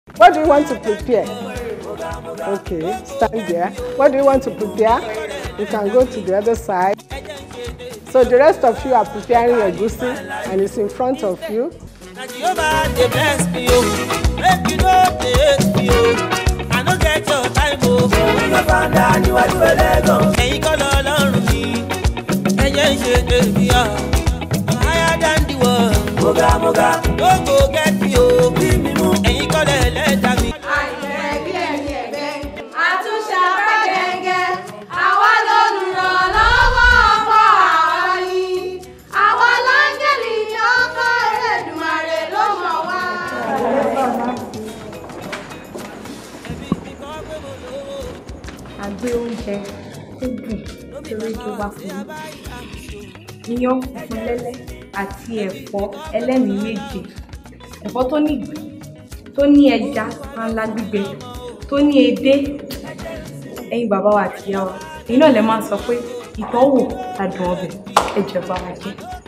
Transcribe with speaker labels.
Speaker 1: What do you want to prepare? Okay, stand there. What do you want to prepare? You can go to the other side. So the rest of you are preparing your goosey and it's in front of you.
Speaker 2: Na Jehovah dey bless me o, make you no dey hate me o. I no get your time o. Ìyá fàdà níwájú ẹlẹ́gàn. Ẹ̀yin kọ́ lọ lọ́rùn mi, ẹ̀yẹ́ ń ṣe tèmi ọ̀. Higher than the world. Moga moga. No go get me o. Bí mi mú. Ẹ̀yin kọ́ lẹ̀ lẹ́dàá mi.
Speaker 3: àìfẹ́ bí ẹni ẹ̀gbẹ́ àtúnṣe apá gẹ́gẹ́ àwa lolùrànlọ́wọ́ ọkọ̀ àwa ni àwa láńgẹ́lì ọkọ̀ Ẹlẹ́dùmarè ló mọ̀ wá.
Speaker 4: a gbé oúnjẹ tó dùn torí tó wá fún mi iyán funfun lẹ́lẹ́ àti ẹ̀fọ́ ẹlẹ́mìí méje ẹ̀fọ́ tó ní ìgbín tó ní ẹja panla gbígbẹ tó ní edé ẹ̀yin bàbá wa àti ìyá wa èyí náà lè máa sọ pé ìtọ́wò adùn ọbẹ̀ ẹ̀jẹ̀ bá wa jẹ́.